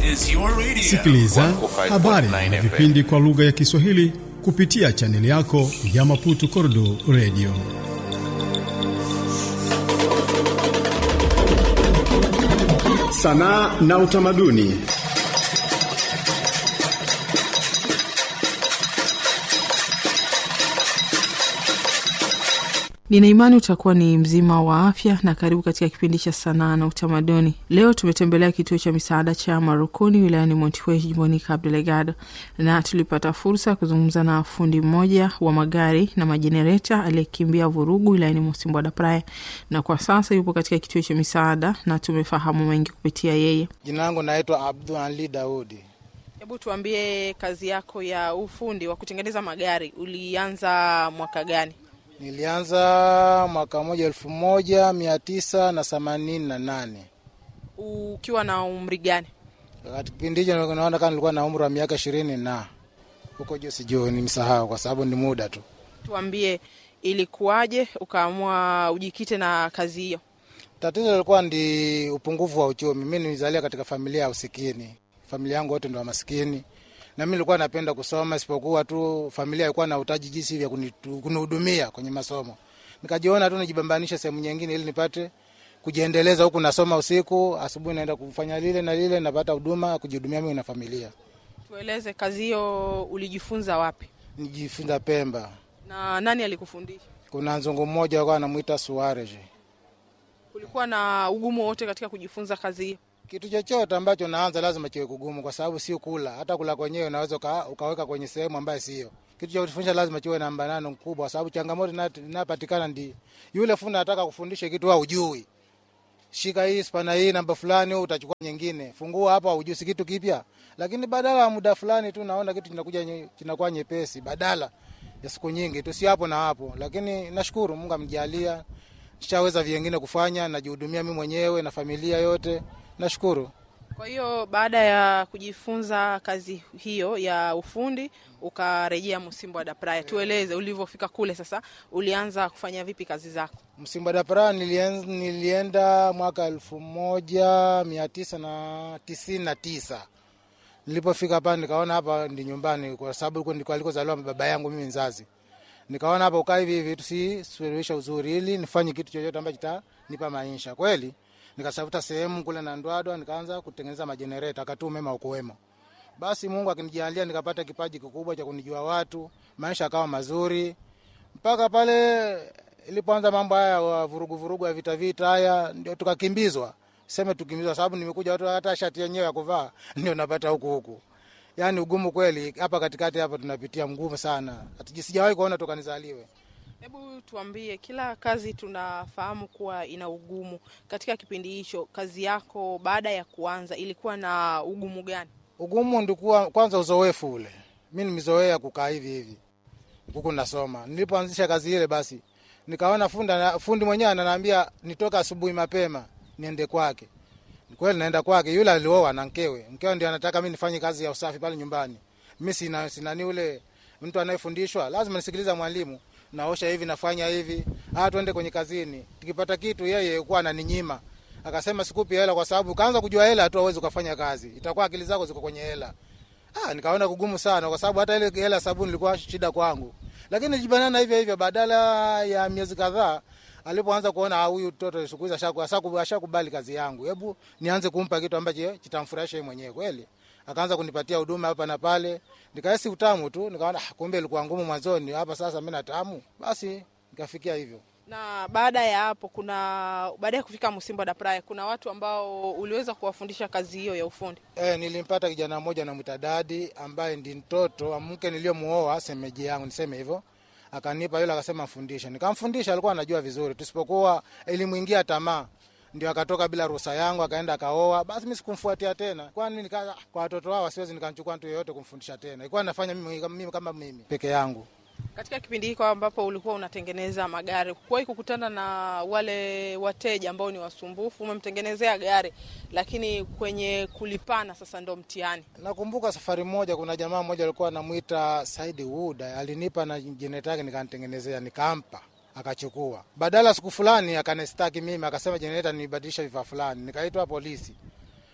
is your radio. Sikiliza 105.9 habari na FM. vipindi kwa lugha ya Kiswahili kupitia chaneli yako ya Maputo Kordo Radio. Sanaa na utamaduni. Nina imani utakuwa ni mzima wa afya na karibu katika kipindi cha sanaa na utamaduni. Leo tumetembelea kituo cha misaada cha Marukuni wilayani Montiwe jimboni Cabo Delgado, na tulipata fursa ya kuzungumza na fundi mmoja wa magari na majenereta aliyekimbia vurugu wilayani Mosimbwa da Praia, na kwa sasa yupo katika kituo cha misaada na tumefahamu mengi kupitia yeye. Jina langu naitwa Abdul Ali Daudi. Hebu tuambie, kazi yako ya ufundi wa kutengeneza magari ulianza mwaka gani? Nilianza mwaka moja elfu moja mia tisa na themanini na nane. Ukiwa na umri gani? Wakati kipindi hicho naona kama nilikuwa na umri wa miaka ishirini na huko juu, sijui nimsahau kwa sababu ni muda tu. Tuambie, ilikuwaje ukaamua ujikite na kazi hiyo? Tatizo lilikuwa ndi upungufu wa uchumi. Mi nilizalia katika familia ya usikini, familia yangu wote ndo wa masikini, na mi nilikuwa napenda kusoma, isipokuwa tu familia ilikuwa na utaji jinsi vya kunitu- kunihudumia kwenye masomo. Nikajiona tu nijibambanishe sehemu nyingine ili nipate kujiendeleza, huku nasoma usiku, asubuhi naenda kufanya lile na lile, napata huduma ya kujihudumia mimi na familia. Tueleze, kazi hiyo ulijifunza wapi Nijifunza Pemba, na nani alikufundisha? kuna nzungu mmoja alikuwa anamwita Suarez. Kulikuwa na ugumu wote katika kujifunza kazi hiyo? Kitu chochote ambacho naanza lazima kiwe kugumu, kwa sababu sio kula. Hata kula kwenyewe unaweza uka, ukaweka kwenye sehemu ambayo sio. Kitu cha kufundisha lazima kiwe na mbanano mkubwa, kwa sababu changamoto ina- inapatikana ndi yule fundi anataka kufundisha kitu wewe hujui. Shika hii spana hii namba fulani, wewe utachukua nyingine. Fungua hapa, hujui si kitu kipya, lakini badala ya muda fulani tu naona kitu kinakuja nye- kinakuwa nyepesi, badala ya siku nyingi tu, si hapo na hapo. Lakini nashukuru Mungu amjalia, nishaweza vingine kufanya, najihudumia mimi mwenyewe na familia yote, nashukuru. Kwa hiyo baada ya kujifunza kazi hiyo ya ufundi ukarejea Msimbo da Praia. Tueleze ulivyofika kule, sasa ulianza kufanya vipi kazi zako? Msimba da Praia nilien- nilienda mwaka elfu moja mia tisa na tisini na tisa. Nilipofika hapa nikaona hapa ndi nyumbani, kwa sababu huko ndiko alikozaliwa baba yangu mimi mzazi. Nikaona hapa ukaa hivi hivi tusisuluhisha uzuri, ili nifanye kitu chochote ambacho kitanipa maisha kweli. Nikatafuta sehemu kule na Ndwadwa, nikaanza kutengeneza majenereta, akati umeme ukuwemo. Basi Mungu akinijalia nikapata kipaji kikubwa cha kunijua watu, maisha akawa mazuri mpaka pale ilipoanza mambo haya wa vurugu vurugu ya vita vita haya, ndio tukakimbizwa. Seme tukimbizwa, sababu nimekuja watu hata shati yenyewe ya kuvaa ndio napata huku huku. Yani ugumu kweli hapa katikati hapa tunapitia mgumu sana, Hatuji- sijawahi kuona toka nizaliwe. Hebu tuambie, kila kazi tunafahamu kuwa ina ugumu. Katika kipindi hicho, kazi yako baada ya kuanza ilikuwa na ugumu gani? Ugumu ndikuwa kwanza uzoefu ule, mi nimezoea kukaa hivi hivi huku nasoma. Nilipoanzisha kazi ile, basi nikaona fundi, fundi mwenyewe ananiambia nitoka asubuhi mapema niende kwake. Ni Kweli naenda kwake, yule alioa na mkewe, mkewe ndio anataka mi nifanye kazi ya usafi pale nyumbani. Mi sina sinani ule mtu anayefundishwa, lazima nisikiliza mwalimu, naosha hivi, nafanya hivi, ah, twende kwenye kazini. Tukipata kitu, yeye kuwa ananinyima akasema sikupi hela kwa sababu ukaanza kujua hela tu awezi ukafanya kazi, itakuwa akili zako ziko kwenye hela. Ah, nikaona kugumu sana kwa sababu hata ile hela sabuni ilikuwa shida kwangu, lakini nilijibanana hivyo hivyo. Badala ya miezi kadhaa, alipoanza kuona ah, huyu mtoto siku hizi ashaku- ashaku- ashakubali kazi yangu, hebu nianze kumpa kitu ambacho kitamfurahisha yeye mwenyewe kweli. Akaanza kunipatia huduma hapa na pale, nikahisi utamu tu, nikaona ah, kumbe ilikuwa ngumu mwanzoni, hapa sasa mimi natamu. Basi nikafikia hivyo. Na baada ya hapo, kuna baada ya kufika Msimbo da Praia, kuna watu ambao uliweza kuwafundisha kazi hiyo ya ufundi. E, nilimpata kijana mmoja namwita Dadi ambaye ndi mtoto wa mke niliyomuoa semeji yangu, niseme hivyo. Akanipa yule, akasema mfundishe, nikamfundisha. Alikuwa anajua vizuri, tusipokuwa ilimwingia tamaa, ndio akatoka bila ruhusa yangu, akaenda akaoa. Basi mimi sikumfuatia tena, kwani nika kwa watoto wao siwezi nikamchukua mtu yeyote kumfundisha tena, ilikuwa nafanya mimi, mimi kama mimi peke yangu. Katika kipindi hiko ambapo ulikuwa unatengeneza magari, kuwahi kukutana na wale wateja ambao ni wasumbufu? Umemtengenezea gari, lakini kwenye kulipana sasa ndo mtihani. Nakumbuka safari moja, kuna jamaa mmoja alikuwa anamwita Saidi Wuda, alinipa na jenereta yake nikanitengenezea, nikampa akachukua. Badala siku fulani akanistaki mimi, akasema jenereta nibadilisha vifaa fulani, nikaitwa polisi.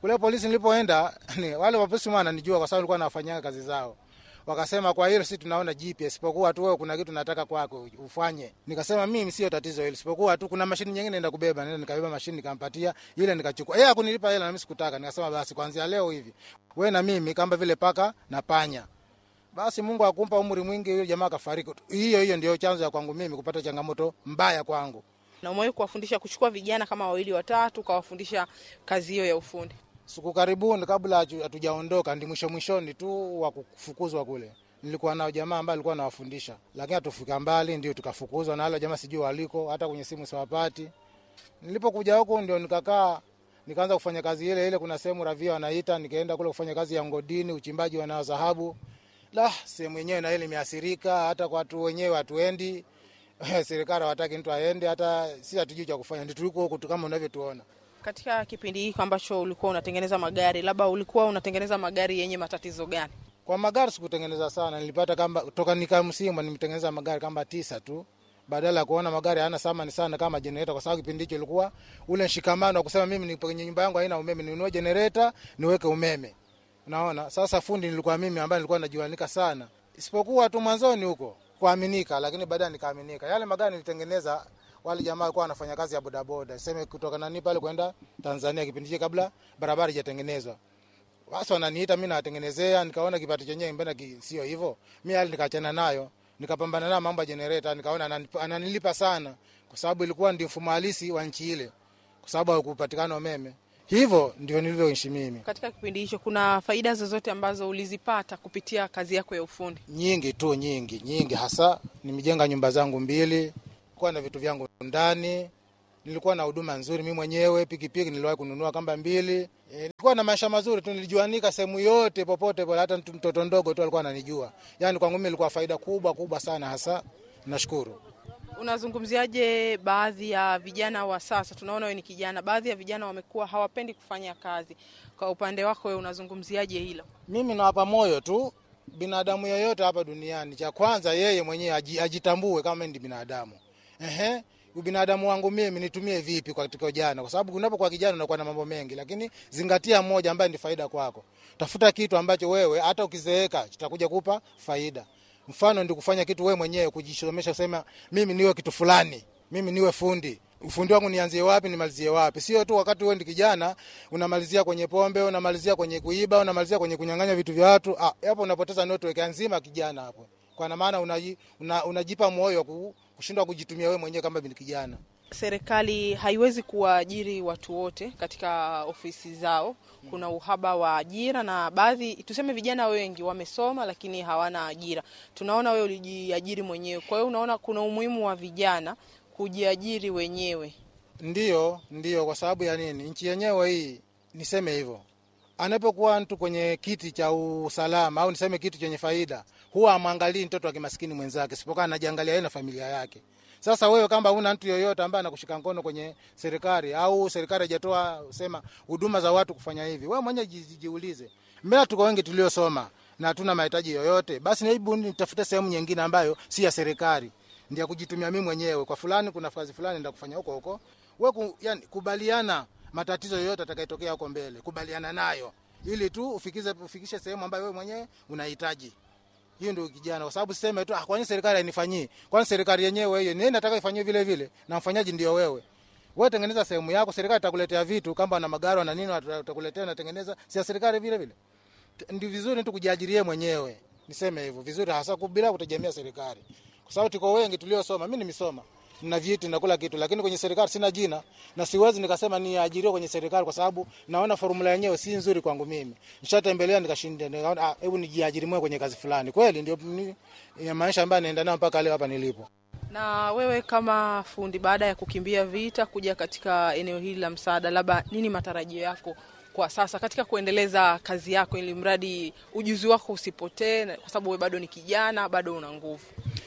Kule polisi nilipoenda ni, wale wapolisi wananijua kwa sababu nilikuwa nafanyia kazi zao. Wakasema kwa hilo sisi tunaona jipya, isipokuwa tu wewe kuna kitu nataka kwako ufanye. Nikasema mimi sio tatizo hilo, isipokuwa tu kuna mashini nyingine naenda kubeba. Nenda nikabeba mashini nikampatia ile, nikachukua yeye hakunilipa hela na mimi sikutaka. Nikasema basi kuanzia leo hivi wewe na mimi kama vile paka na panya. Basi Mungu akumpa umri mwingi, yule jamaa akafariki. Hiyo hiyo ndio chanzo ya kwangu mimi kupata changamoto mbaya kwangu. Na umewahi kuwafundisha kuchukua vijana kama wawili watatu, ukawafundisha kazi hiyo ya ufundi? Siku karibuni kabla hatu- hatujaondoka, ndi mwisho mwishoni tu wa kufukuzwa kule, nilikuwa nao jamaa ambaye alikuwa anawafundisha, lakini hatufika mbali, ndio tukafukuzwa na wale jamaa, sijui waliko, hata kwenye simu siwapati. Nilipokuja huku ndio nikakaa nikaanza kufanya kazi ile ile. Kuna sehemu ravia wanaita, nikaenda kule kufanya kazi ya ngodini, uchimbaji wa nao dhahabu. La, sehemu yenyewe na ile imeathirika, hata kwa watu wenyewe hatuendi serikali hawataki mtu aende, hata si hatujui cha kufanya, ndio tuliko huku tu kama unavyotuona. Katika kipindi hiki ambacho ulikuwa unatengeneza magari, labda ulikuwa unatengeneza magari yenye matatizo gani? Kwa magari sikutengeneza sana, nilipata kamba toka nika Msimba nimetengeneza magari kama tisa tu, badala ya kuona magari hayana thamani sana kama generator, kwa sababu kipindi hicho ilikuwa ule mshikamano wa kusema mimi nipo kwenye nyumba yangu haina umeme, ninunue generator niweke umeme. Unaona, sasa fundi nilikuwa mimi ambaye nilikuwa najuanika sana, isipokuwa tu mwanzoni huko kuaminika, lakini baadaye nikaaminika. Yale magari nilitengeneza wale jamaa walikuwa wanafanya kazi ya bodaboda, sema kutoka nani pale kwenda Tanzania, kipindi hicho kabla barabara haijatengenezwa basi wananiita mi nawatengenezea, nikaona kipato chenyewe mbona ki- sio hivyo. Mi hali nikaachana nayo, nikapambana nayo mambo ya generator, nikaona ananip- ananilipa sana, kwa sababu ilikuwa ndio mfumo halisi wa nchi ile, kwa sababu hakupatikana umeme. Hivyo ndio nilivyoishi mimi. Katika kipindi hicho kuna faida zozote ambazo ulizipata kupitia kazi yako ya ufundi? Nyingi tu, nyingi nyingi, hasa nimejenga nyumba zangu mbili, kuwa na vitu vyangu ndani, nilikuwa na huduma nzuri mimi mwenyewe. Pikipiki niliwahi kununua kamba mbili. E, nilikuwa na maisha mazuri tu, nilijuanika sehemu yote popote pale, hata mtu- mtoto ndogo tu alikuwa ananijua. Yani kwangu mimi ilikuwa faida kubwa kubwa sana, hasa nashukuru. Unazungumziaje baadhi ya vijana wa sasa? Tunaona wewe ni kijana, baadhi ya vijana wamekuwa hawapendi kufanya kazi. Kwa upande wako wewe unazungumziaje hilo? Mimi nawapa moyo tu binadamu yeyote hapa duniani, cha kwanza yeye mwenyewe aji- ajitambue kama ni binadamu. Ehe, ubinadamu wangu mimi nitumie vipi katika ujana? Kwa sababu unapokuwa kijana unakuwa na mambo mengi, lakini zingatia moja ambaye ni faida kwako. Tafuta kitu ambacho wewe hata ukizeeka kitakuja kupa faida. Mfano ndi kufanya kitu wewe mwenyewe, kujisomesha, kusema mimi niwe kitu fulani, mimi niwe fundi ufundi wangu nianzie wapi nimalizie wapi? Sio tu wakati wewe ndi kijana unamalizia kwenye pombe, unamalizia kwenye kuiba, unamalizia kwenye kunyang'anya vitu vya watu. Ah, hapo unapoteza network nzima kijana hapo, kwa maana unaji, una, unajipa moyo wa ku- kushindwa kujitumia wewe mwenyewe kama bin kijana. Serikali haiwezi kuwaajiri watu wote katika ofisi zao. Kuna uhaba wa ajira, na baadhi tuseme, vijana wengi wamesoma lakini hawana ajira. Tunaona wewe ulijiajiri mwenyewe, kwa hiyo unaona kuna umuhimu wa vijana kujiajiri wenyewe. Ndio, ndio. Kwa sababu ya nini? Nchi yenyewe hii, niseme hivyo, anapokuwa mtu kwenye kiti cha usalama au niseme kitu chenye faida, huwa amwangalii mtoto wa kimaskini mwenzake, sipokuwa anajiangalia yeye na familia yake. Sasa wewe kama una mtu yoyote ambaye anakushika mkono kwenye serikali au serikali haijatoa sema huduma za watu kufanya hivi, wewe mwenyewe ji- jiulize. Mbona tuko wengi tuliosoma na hatuna mahitaji yoyote? Basi hebu nitafute sehemu nyingine ambayo si ya serikali ndio kujitumia mimi mwenyewe. Kwa fulani kuna kazi fulani ndio kufanya huko huko. Wewe ku, yani, kubaliana matatizo yoyote atakayotokea huko mbele, kubaliana nayo ili tu ufikize ufikishe sehemu ambayo wewe mwenyewe unahitaji. Hiyo ndio kijana, kwa sababu siseme tu ah, kwani serikali hainifanyii? Kwani serikali yenyewe hiyo ni nataka ifanyie vile vile, na mfanyaji ndio wewe. Wewe tengeneza sehemu yako, serikali itakuletea vitu kama na magari na nini, watakuletea na tengeneza, si ya serikali vile vile. Ndio vizuri tu kujiajirie mwenyewe, niseme hivyo vizuri, hasa bila kutegemea serikali, kwa sababu tuko wengi tuliosoma. Mimi nimesoma na vyeti na kula kitu, lakini kwenye serikali sina jina na siwezi nikasema niajiriwe kwenye serikali, kwa sababu naona formula yenyewe si nzuri kwangu mimi. Nishatembelea nikashinda, nikaona ah, hebu nijiajiri mwenyewe kwenye kazi fulani. Kweli ndio ni, ya maisha ambayo naenda nayo mpaka leo hapa nilipo. Na wewe kama fundi, baada ya kukimbia vita kuja katika eneo hili la msaada, labda nini matarajio yako kwa sasa katika kuendeleza kazi yako, ili mradi ujuzi wako usipotee, kwa sababu wewe bado ni kijana, bado una nguvu?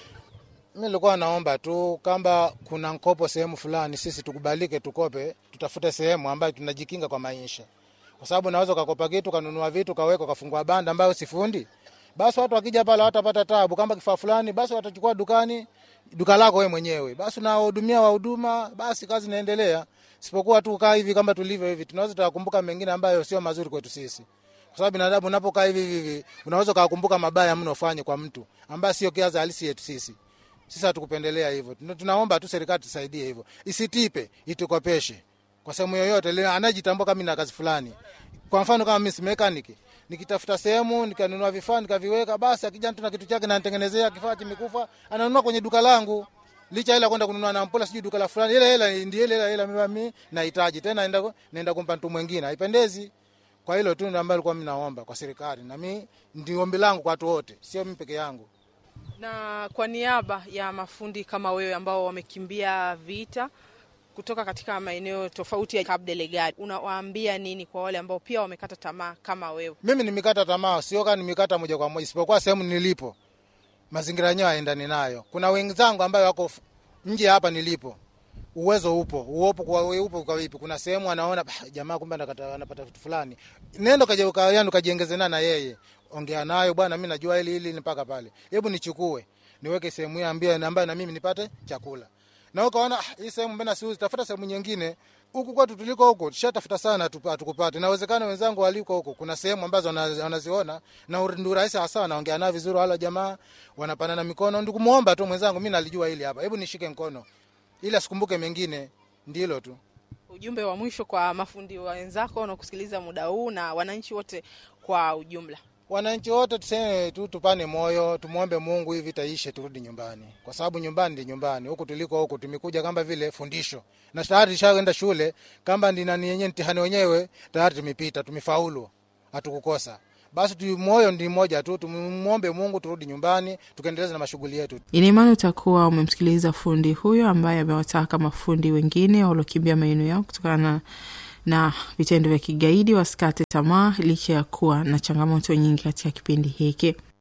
Mimi nilikuwa naomba tu kama kuna mkopo sehemu fulani, sisi tukubalike, tukope, tutafute sehemu ambayo tunajikinga kwa maisha, kwa sababu naweza ukakopa kitu kanunua vitu kaweka kafungua banda ambayo sifundi basi watu wakija pale watapata tabu. Kama kifaa fulani, basi watachukua dukani, duka lako wewe mwenyewe, basi unawahudumia wahuduma, basi kazi inaendelea. Sipokuwa tu kaa hivi kama tulivyo hivi, tunaweza tukakumbuka mengine ambayo sio mazuri kwetu sisi, kwa sababu binadamu unapokaa hivi hivi, unaweza ukakumbuka mabaya mno ufanye kwa mtu ambaye sio kiaza halisi yetu sisi. Sisi hatukupendelea hivyo, tunaomba tu serikali tusaidie hivyo, isitipe, itukopeshe kwa sehemu yoyote anajitambua kama na kazi fulani. Kwa mfano kama mimi si mechanic, nikitafuta sehemu nikanunua vifaa nikaviweka, basi akija mtu na kitu chake na nitengenezea kifaa kimekufa, ananunua kwenye duka langu, licha hela kwenda kununua na mpola sijui duka la fulani, ile hela ndio ile hela hela mimi nahitaji tena, naenda naenda kumpa mtu mwingine, haipendezi. Kwa hilo tu ndio ambalo nilikuwa mimi naomba kwa serikali, na mimi ndio ombi langu kwa watu wote, sio mimi peke yangu. Na kwa niaba ya mafundi kama wewe ambao wamekimbia vita kutoka katika maeneo tofauti ya Cabo Delgado, unawaambia nini kwa wale ambao pia wamekata tamaa kama wewe? Mimi nimekata tamaa, sio kama nimekata moja kwa moja, isipokuwa sehemu nilipo mazingira yenyewe haendani nayo. Kuna wenzangu ambayo wako nje hapa nilipo, uwezo upo, uopo kwa wewe upo kwa vipi? Kuna sehemu anaona bah, jamaa kumbe anapata vitu fulani, nenda kaje ukayanu kajiongeze na yeye, ongea nayo bwana, mimi najua hili hili mpaka pale, hebu nichukue niweke sehemu hii ambayo ambayo na mimi nipate chakula na ukaona hii sehemu mbona siuzi, tafuta sehemu nyingine. Huku kwetu tuliko huko tushatafuta sana, hatukupata. Inawezekana wenzangu waliko huko, kuna sehemu ambazo wanaziona na ndio rahisi hasa, wanaongea nao vizuri, wala jamaa wanapanana mikono. Ndio kumuomba tu mwenzangu, mimi nalijua hili hapa, hebu nishike mkono ili asikumbuke mengine. Ndilo tu ujumbe wa mwisho kwa mafundi wenzako wanaokusikiliza muda huu na wananchi wote kwa ujumla. Wananchi wote tuseme tu, tupane moyo, tumwombe Mungu hivi taishe, turudi nyumbani, kwa sababu nyumbani ndi nyumbani. Huku tuliko huku tumekuja kama vile fundisho, na tayari tushaenda shule, kama ndi nani yenyewe mtihani wenyewe tayari tumepita, tumefaulu, hatukukosa. Basi tu moyo ndi mmoja tu, tumwombe Mungu turudi nyumbani, tukaendeleza na mashughuli yetu. Ina imani utakuwa umemsikiliza fundi huyo ambaye amewataka mafundi wengine waliokimbia maeneo yao kutokana na vitendo vya kigaidi wasikate tamaa licha ya kuwa na changamoto nyingi katika kipindi hiki.